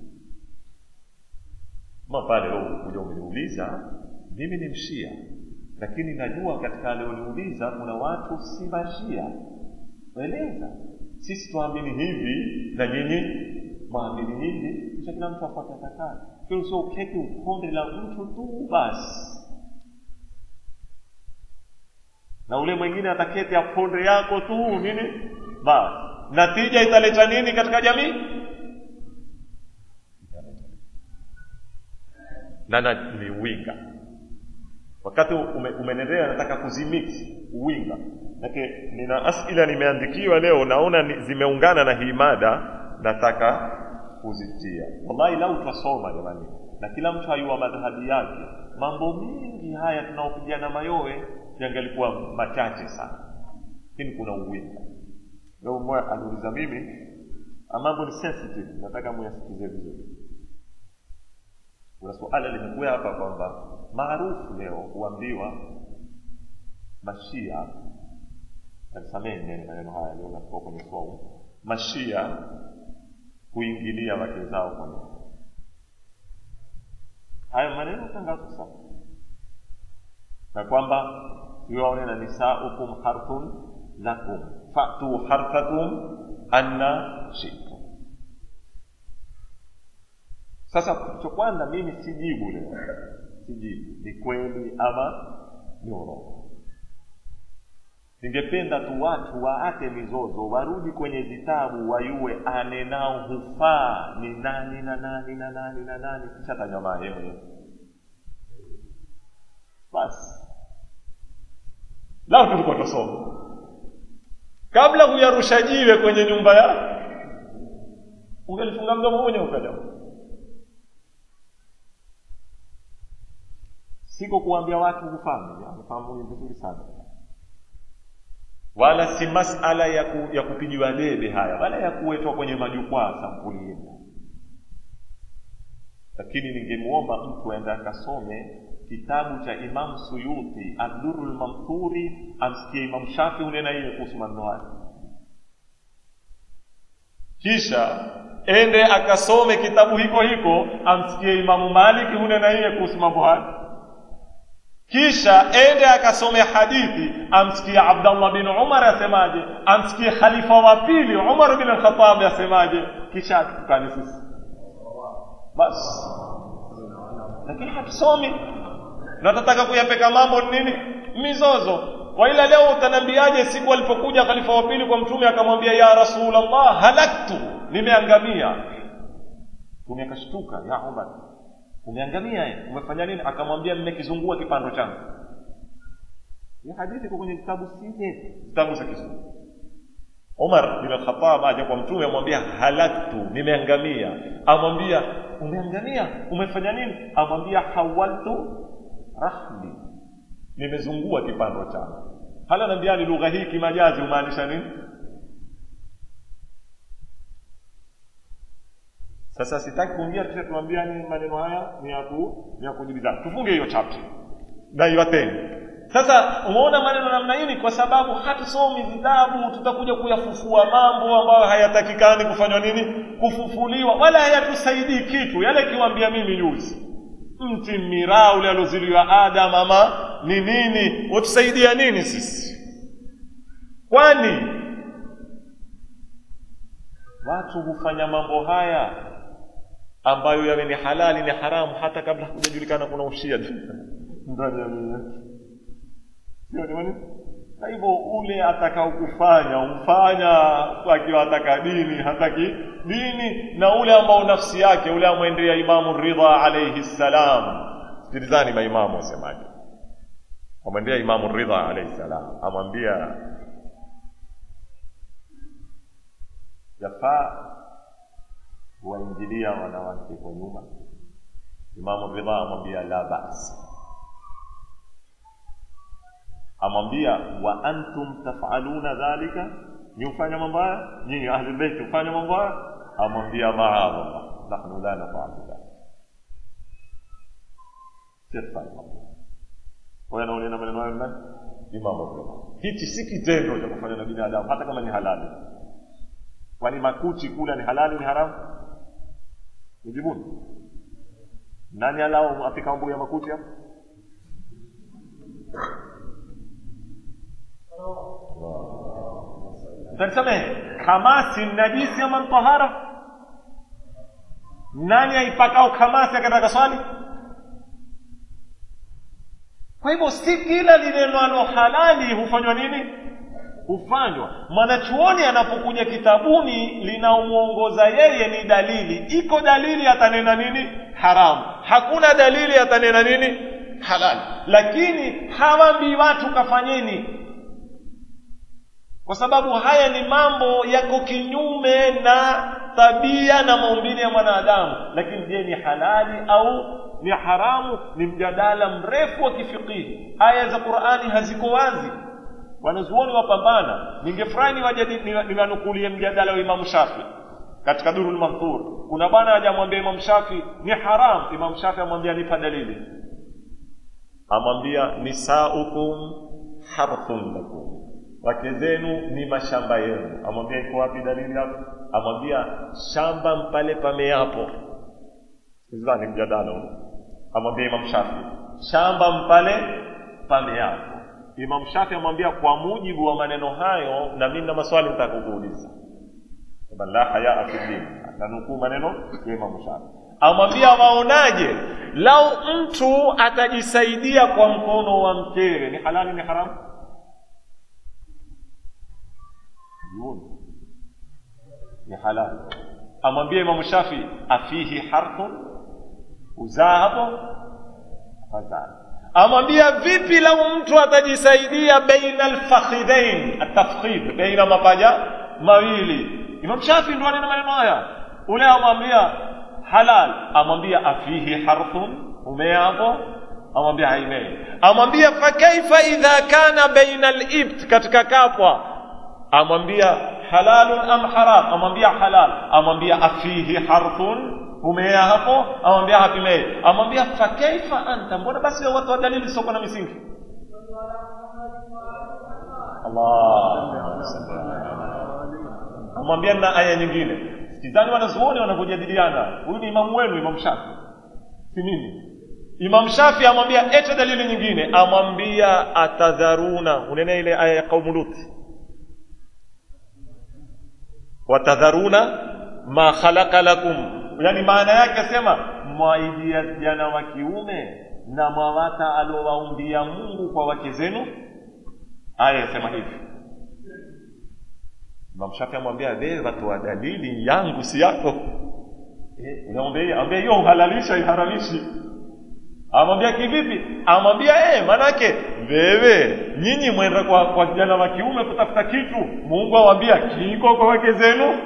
ma pale leo kuja umeniuliza mimi ni mshia lakini najua katika alioniuliza kuna watu si mashia eleza sisi tuamini hivi na nyinyi mwamini hivi kisha kila mtu afuate atakalo kile sio uketi uponde la mtu tu basi na ule mwingine ataketi aponde yako tu nini basi natija italeta nini katika jamii na na ni winga wakati ume, umenendelea nataka kuzimiksi uwinga Nake, nina asila nimeandikiwa leo naona ni, zimeungana na hii mada nataka kuzitia wallahi lau twasoma jamani na kila mtu ayua madhahabi yake mambo mengi haya tunaopigana mayowe yangelikuwa machache sana lakini kuna uwinga leo mmoja aliuliza mimi ah, mambo ni sensitive nataka muyasikize vizuri kuna suala limekuwa hapa kwamba maarufu leo huambiwa mashia nisamee nene maneno haya leo natoka kwenye somo mashia huingilia wake zao kwa ndoa hayo maneno tangazo sana na kwamba yuwaone na nisaukum harthun lakum fatu harthakum anna shitum sasa cha kwanza mimi sijibu leo sijibu ni kweli ama ni urongo ningependa tu watu waache mizozo warudi kwenye vitabu wayue anenao hufaa ni nani na nani na nani na nani kisha tanyamaa yeye mwenyewe basi lao tulikuwa tusoma kabla huyarusha jiwe kwenye nyumba ya ungelifunga mdomo mwenye ukaja siko kuambia watu hufahamu amefahamu vizuri sana wala si masala ya, ku, ya kupigiwa debe haya wala ya kuwetwa kwenye majukwaa sampuli hili lakini ningemwomba mtu aende akasome kitabu cha imam suyuti aduru lmamthuri amsikie imam shafi unena ile kuhusu maneno haya kisha ende akasome kitabu hiko hiko amsikie imamu maliki hunena ile kuhusu mambo haya kisha ende akasome hadithi amsikie abdallah bin umar asemaje amsikie khalifa wa pili umar bin alkhatabi asemaje kisha atukane sisi basi lakini hatusomi na tunataka kuyapeka mambo nini mizozo kwa ila leo utaniambiaje siku alipokuja khalifa wa pili kwa mtume akamwambia ya rasulallah halaktu nimeangamia mtume akashtuka ya umar umeangamia eh? umefanya nini akamwambia mmekizungua kipando changu hii hadithi iko kwenye vitabu sije vitabu za kizungu umar bin alkhatab aja kwa mtume amwambia halaktu nimeangamia amwambia umeangamia umefanya nini amwambia hawaltu rahli nimezungua kipando changu hala naambiani lugha hii kimajazi humaanisha nini sasa sitaki kuingia kisha tuambiani maneno haya ni ya ku ni ya kujibizana tufunge hiyo chapter na iwateni sasa umeona maneno namna hii ni kwa sababu hatusomi vitabu tutakuja kuyafufua mambo ambayo hayatakikani kufanywa nini kufufuliwa wala hayatusaidii kitu yale kiwambia mimi juzi mti miraa ule alioziliwa adam ama ni nini watusaidia nini sisi kwani watu hufanya mambo haya ambayo yawe ni halali ni haramu hata kabla hakujajulikana kuna ushia ndani ya mii yetu sio jamani na hivyo ule atakao kufanya umfanya akiwa ataka dini hataki dini na ule ambao nafsi yake ule amwendea imamu ridha alaihi ssalam sikilizani maimamu wasemaje amwendea imamu ridha alaihi ssalam amwambia yafaa kuwaingilia wanawake kwa nyuma imamu ridha amwambia la basi amwambia wa antum tafaluna dhalika ni hufanya mambo haya nyinyi ahlulbeiti hufanya mambo haya amwambia maadallah nahnu la nafalu dhalik sifanye mambo kwa hiyo anaonena maneno hayo nani imamu Abu hichi si kitendo cha kufanya na binadamu hata kama ni halali kwani makuchi kula ni halali ni haramu nijibuni nani alao apika mambo ya makuchi hapo tanisamehe kamasi najisi ama mtahara nani aipakao kamasi akataka swali kwa hivyo si kila linenwalo halali hufanywa nini hufanywa mwanachuoni anapokuja kitabuni linaomwongoza yeye ni dalili iko dalili atanena nini haramu hakuna dalili atanena nini halali lakini hawambii watu kafanyeni kwa sababu haya ni mambo yako kinyume na tabia na maumbile ya mwanadamu lakini je ni halali au ni haramu ni mjadala mrefu wa kifikihi aya za qurani haziko wazi wanazuoni wapambana ningefurahi niwanukulie mjadala wa imamu shafi katika durul manthur kuna bwana ajamwambia imamu shafi ni haram imamu shafi amwambia nipa dalili amwambia nisaukum harthun lakum wake zenu ni mashamba yenu amwambia iko wapi dalili hapo amwambia shamba mpale pameapo ni mjadala huu amwambia imam shafi shamba mpale pameapo imam shafi amwambia kwa mujibu wa maneno hayo na mimi na maswali nitakukuuliza la hayaa fi din akanukuu maneno ya imam shafi amwambia waonaje lau mtu atajisaidia kwa mkono wa mkewe ni halali ni haramu ni halali amwambia imamu shafi afihi harthun uzaa hapo fazaa amwambia vipi lau mtu atajisaidia baina alfakhidhain atafkhid baina mapaja mawili imam shafi ndo anena maneno haya ule amwambia halal amwambia afihi harthun umea hapo amwambia haimei amwambia fakaifa idha kana baina alibt katika kapwa amwambia halalun am haram amwambia halal amwambia afihi harthun umea hapo amwambia hapimei amwambia fakaifa anta mbona basi watu wa dalili soko na misingi amwambia na aya nyingine sikizani wanazuoni wanavyojadiliana huyu ni imamu wenu imamu shafi si mimi imam shafi amwambia ete dalili nyingine amwambia atadharuna unene ile aya ya qaumu luti watadharuna ma khalaqa lakum yani maana yake sema mwaidia vijana wa kiume na mwawata alowaumbia mungu kwa wake zenu aya yasema hivi imam shafi amwambia wewe watoa dalili yangu si yako eh, ambia hiyo uhalalisha iharamishi amwambia kivipi amwambia eh manake wewe nyinyi mwenda kwa kwa vijana wa kiume kutafuta kitu mungu awambia kiko kwa wake zenu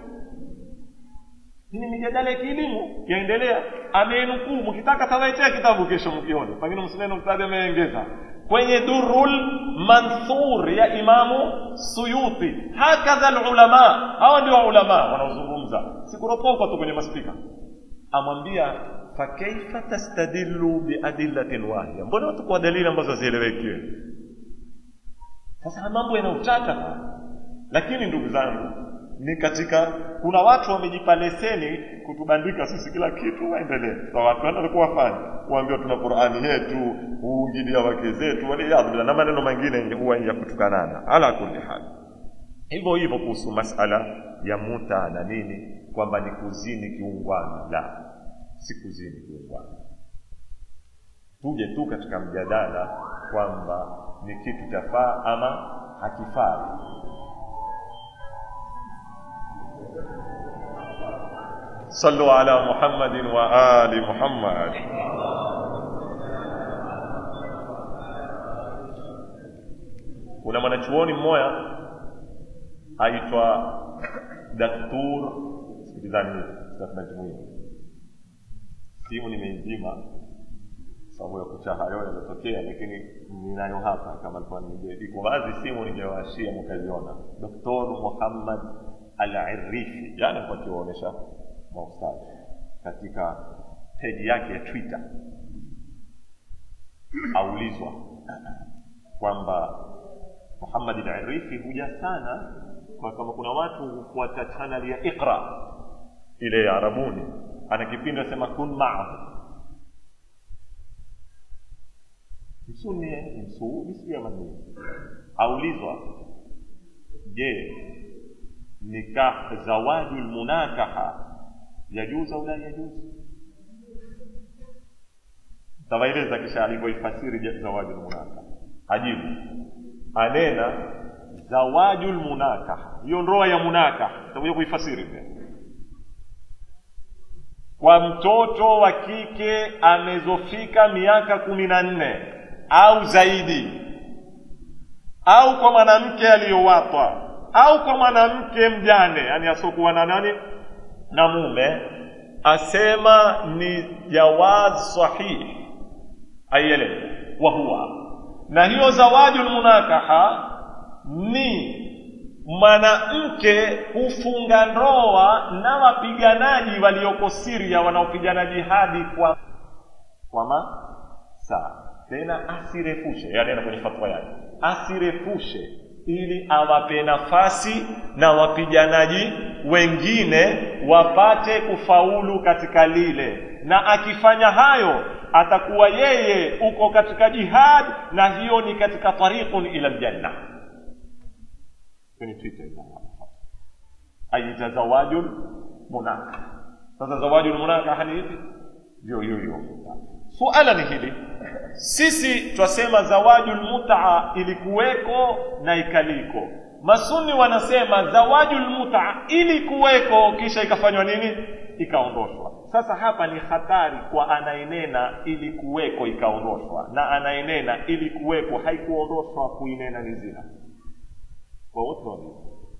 ni mijadala ya kielimu yaendelea amenukuu mkitaka tawaitea kitabu kesho mkione pengine msineno mstadi ameengeza kwenye durul manthur ya imamu suyuti hakadha lulama hawa ndio ulama wanaozungumza sikuropoka tu kwenye maspika amwambia fakaifa tastadillu biadillatin wahia mbona watu kwa dalili ambazo hazielewekiwe sasa mambo yanautata lakini ndugu zangu ni katika kuna watu wamejipa leseni kutubandika sisi kila kitu waendelee kwa watu wanakuwa wafanya kuambiwa tuna qurani yetu huingilia wake zetu waliyadhu na maneno mengine huwa ya kutukanana ala kulli hali hivyo hivyo kuhusu masala ya muta na nini kwamba ni kuzini kiungwana la si kuzini kiungwana tuje tu katika mjadala kwamba ni kitu chafaa ama hakifai صلوا على محمد وآل محمد kuna mwanachuoni mmoja aitwa daktur sikilizani najmuia simu nimeizima sababu ya kucha hayo yametokea lakini ninayo hapa kama alikuwa iko wazi simu ningewaashia mkaziona doktor muhammad al-Irrifi jana kwa kiwaonyesha maustadhi katika peji yake ya twitter aulizwa kwamba muhammad al-Irrifi huja sana kwa kama kuna watu hufuata channel ya iqra ile ya arabuni ana kipindi asema kun maahu msuni msuudi sijui ama nini aulizwa je nikah zawaju lmunakaha yajuzu au la yajuzu tawaeleza kisha alivyoifasiri zawaju lmunakaha ajibu anena zawaju lmunakaha hiyo ndoa ya munakaha takuja kuifasiri pia kwa mtoto wa kike amezofika miaka kumi na nne au zaidi au kwa mwanamke aliyowatwa au kwa mwanamke mjane yani asiokuwa na nani na mume asema ni jawaz sahihi aielewe wa huwa na hiyo zawaju lmunakaha ni mwanamke hufunga ndoa na wapiganaji walioko siria wanaopigana jihadi kwa kwa masaa tena asirefushe yani ana kwenye fatwa yake asirefushe ili awape nafasi na wapiganaji wengine wapate kufaulu katika lile na akifanya hayo atakuwa yeye uko katika jihad na hiyo ni katika tariqun ila ljanna kwenye twitter aita zawajul munaka sasa zawajul munaka ni hivi ndio hiyo hiyo suala ni hili sisi twasema zawajul mutaa ilikuweko na ikaliko masuni wanasema zawajul mutaa ilikuweko kisha ikafanywa nini ikaondoshwa sasa hapa ni hatari kwa anayenena ilikuweko ikaondoshwa na anayenena ilikuweko haikuondoshwa kuinena ni zina kwa wote wawili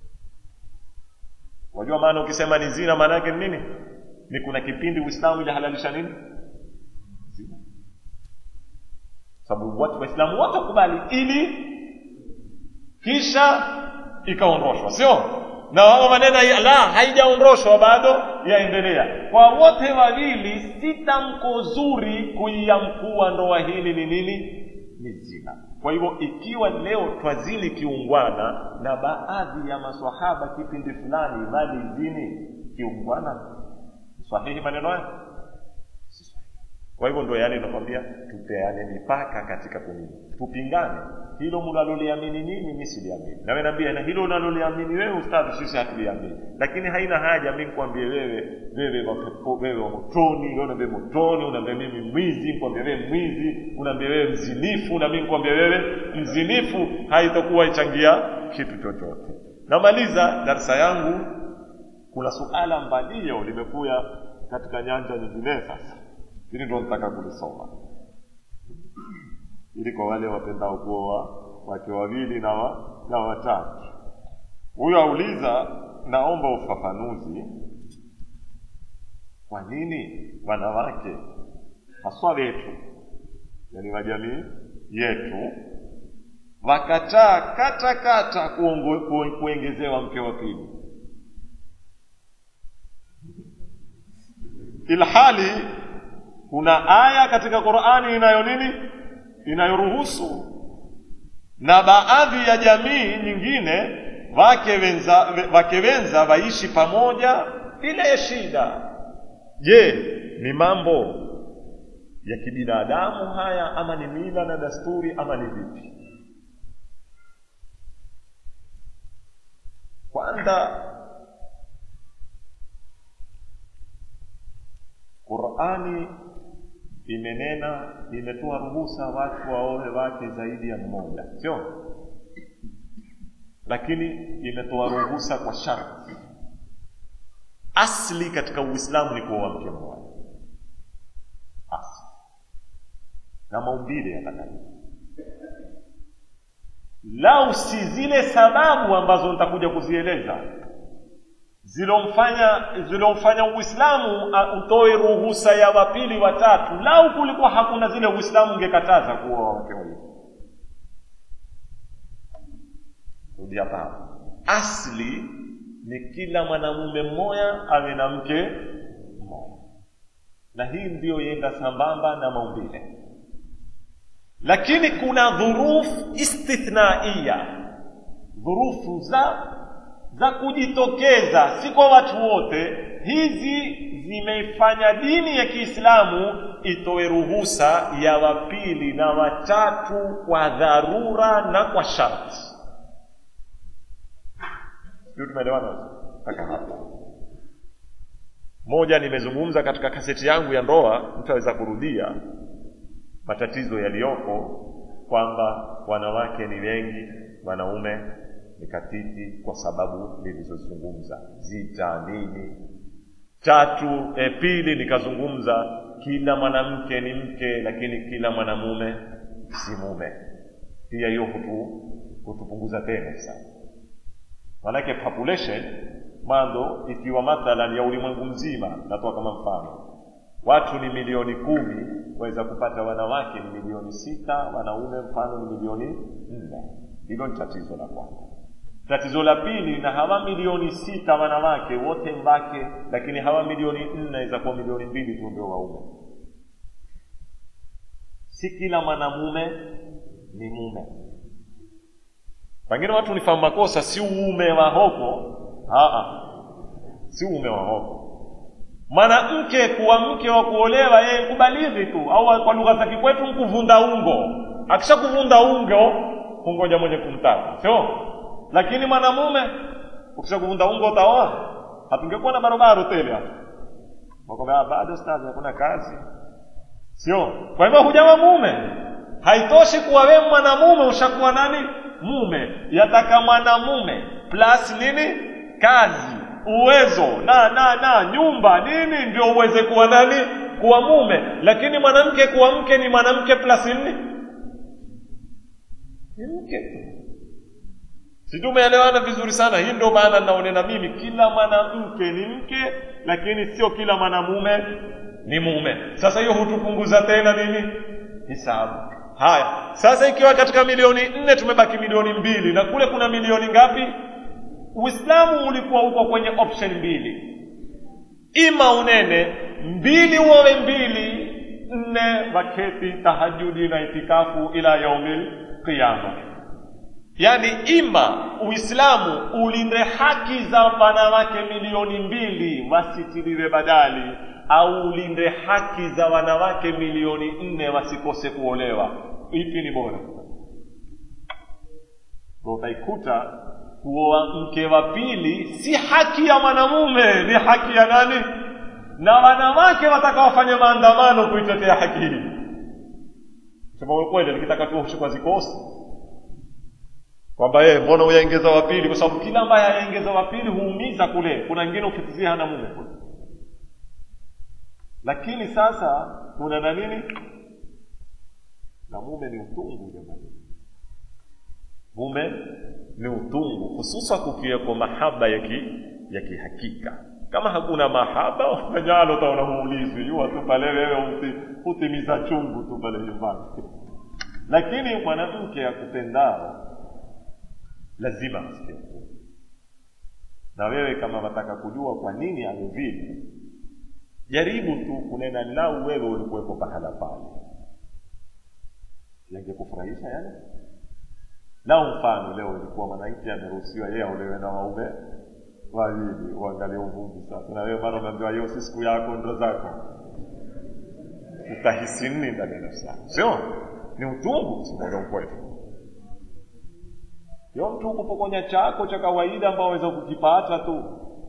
wajua maana ukisema ni zina maana yake ni nini ni kuna kipindi uislamu ilihalalisha nini zina sababu watu waislamu wote wakubali ili kisha ikaondoshwa sio na wao manena la haijaondoshwa bado yaendelea kwa wote wawili si tamko zuri kuiamkua ndoa hili ni nini ni zina kwa hivyo ikiwa leo twazini kiungwana na baadhi ya maswahaba kipindi fulani walizini kiungwana sahihi maneno haya kwa hivyo ndo yale nakwambia tupeane mipaka katika kumini tupingane hilo mnaloliamini nyinyi mi siliamini nawe naambia na hilo unaloliamini wewe ustadhi sisi hatuliamini lakini haina haja mi nikwambie wewe wewe wapepo wewe wa motoni wewe unaambia motoni unaambia mimi mwizi nikwambia wewe mwizi unaambia wewe mzinifu na mi nikwambia wewe mzinifu haitakuwa ichangia kitu chochote namaliza darsa yangu kuna suala mbalio limekuya katika nyanja nyingine sasa hili ndo nataka kulisoma ili kwa wale wapendao kuoa wake wawili na wa, na watatu huyo auliza naomba ufafanuzi kwa nini wanawake haswa wetu yani wa jamii yetu wakataa kata kata kuongo, ku, kuongezewa mke wa pili ilhali kuna aya katika qurani inayo nini inayoruhusu na baadhi ya jamii nyingine wake wenza wake wenza waishi pamoja bila shida je ni mambo ya kibinadamu haya ama ni mila na dasturi ama ni vipi kwanza qurani imenena imetoa ruhusa watu waoe wake zaidi ya mmoja sio lakini imetoa ruhusa kwa sharti asli katika uislamu ni kuoa mke mmoja asli na maumbile yatakavyo lau si zile sababu ambazo nitakuja kuzieleza zilomfanya zilomfanya uislamu uh, utoe ruhusa ya wapili watatu lau kulikuwa hakuna zile uislamu ungekataza kuoa wake wawili rudi hapa hapa asli ni kila mwanamume mmoja awe na mke mmoja na hii ndiyo yenda sambamba na maumbile lakini kuna dhuruf istithnaiya dhurufu za za kujitokeza si kwa watu wote hizi zimeifanya dini ya kiislamu itoe ruhusa ya wapili na watatu kwa dharura na kwa sharti sijui tumeelewana mpaka hapa moja nimezungumza katika kaseti yangu ya ndoa mtaweza kurudia matatizo yaliyopo kwamba wanawake ni wengi wanaume ni katiti kwa sababu nilizozungumza zita nini tatu e, pili nikazungumza kila mwanamke ni mke lakini kila mwanamume si mume pia hiyo hutu hutupunguza tena sana manake population mwanzo ikiwa mathalan ya ulimwengu mzima natoa kama mfano watu ni milioni kumi waweza kupata wanawake ni milioni sita wanaume mfano ni milioni nne hilo ni tatizo la kwanza tatizo la pili na hawa milioni sita wanawake wote mbake lakini hawa milioni nne waweza kuwa milioni mbili tu ndio waume si kila mwanamume ni mume pengine watu nifahamu makosa si uume wa hoko Aa, si uume wa hoko mwanamke kuwa mke wa kuolewa yeye kubalighi tu au kwa lugha za kikwetu mkuvunda ungo akishakuvunda ungo kungoja mwenye kumtaka sio lakini mwanamume ukishakuvunda ungo utaoa hatungekuwa na barobaro tele hapa wakwambia bado stazi hakuna kazi sio kwa hivyo hujawa mume haitoshi kuwa wewe mwanamume ushakuwa nani mume yataka mwanamume plus nini kazi uwezo na na na nyumba nini ndio uweze kuwa nani kuwa mume lakini mwanamke kuwa mke ni mwanamke plus nini ni mke tu si tumeelewana vizuri sana hii ndio maana naonena mimi kila mwanamke ni mke lakini sio kila mwanamume ni mume sasa hiyo hutupunguza tena nini hisabu haya sasa ikiwa katika milioni nne tumebaki milioni mbili na kule kuna milioni ngapi uislamu ulikuwa uko kwenye option mbili ima unene mbili uowe mbili nne waketi tahajudi na itikafu ila yaumil qiyama yaani ima uislamu ulinde haki za wanawake milioni mbili wasitiliwe badali au ulinde haki za wanawake milioni nne wasikose kuolewa ipi ni bora utaikuta kuoa mke wa pili si haki ya mwanamume ni haki ya nani na wanawake watakaofanya maandamano kuitetea haki hii sema ukweli nikitaka tu kwa zikosi kwamba yeye mbona uyaengeza wa pili kwa sababu kila ambaye ayaengeza wa pili huumiza kule kuna wengine ukitizia hana mume kule lakini sasa kuna na nini na mume ni utungu jamani mume ni utungu hususa kukiweko mahaba ya ki, ya kihakika kama hakuna mahaba ufanyalo utaona huulizwi yuwa tu pale wewe hutimiza chungu tu pale nyumbani lakini mwanamke akupendao lazima asikie na wewe kama wataka kujua kwa nini awe vile jaribu tu kunena lau wewe ulikuwepo pahala pale yangekufurahisha yale lau mfano leo ilikuwa mwananchi ameruhusiwa yeye aolewe na waume wawili uangalie uvumbi sasa na wewe mara unaambiwa hiyo si siku yako ndo zako utahisi nini ndani ya nafsi yako sio ni utungu simoja ukweli sio mtu kupokonya chako cha kawaida ambao waweza kukipata tu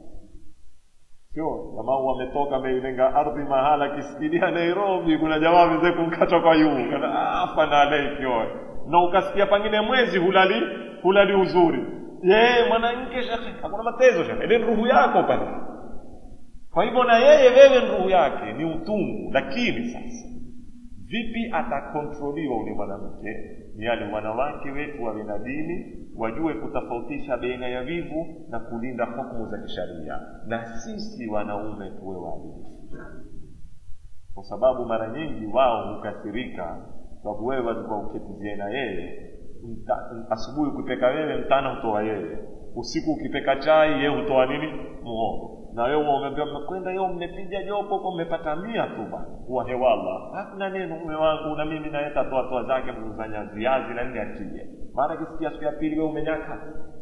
sio jamaa wametoka ameilenga ardhi mahala kisikilia nairobi kuna jamaa waweze kumkata kwa yuu afa na alaikioe na ukasikia pengine mwezi hulali hulali uzuri yeye mwanamke shekhe hakuna matezo shekhe ile ruhu yako pale kwa hivyo na yeye wewe ruhu yake ni utungu lakini sasa vipi atakontroliwa ule mwanamke ni yale wanawake wetu wawe na dini wajue kutofautisha baina ya vivu na kulinda hukumu za kisharia na sisi wanaume tuwe waadilifu kwa sababu mara nyingi wao hukasirika sababu wewe walikuwa uketizie na yeye mta- asubuhi ukipeka wewe mtana hutoa yeye usiku ukipeka chai yeye hutoa nini muhogo na wewe umeambia mmekwenda yo mmepiga jopo huko mmepata mia tu bana huwa hewala hakuna neno mume wangu na mimi naye tatoa toa zake mzanya viazi na nini atie mara kisikia siku ya pili wewe umenyaka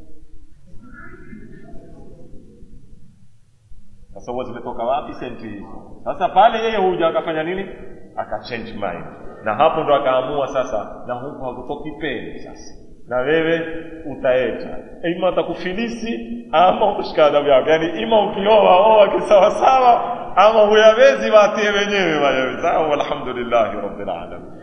sasa huwa zimetoka wapi senti hizo sasa pale yeye huja akafanya nini akachange mind na hapo ndo akaamua sasa na huku hakutoki peni sasa na wewe utaeta ima atakufilisi ama kushika adabu yako yaani ima ukioa oa kisawasawa ama huyawezi watie wenyewe wayewe sawa walhamdulillahi rabbil alamin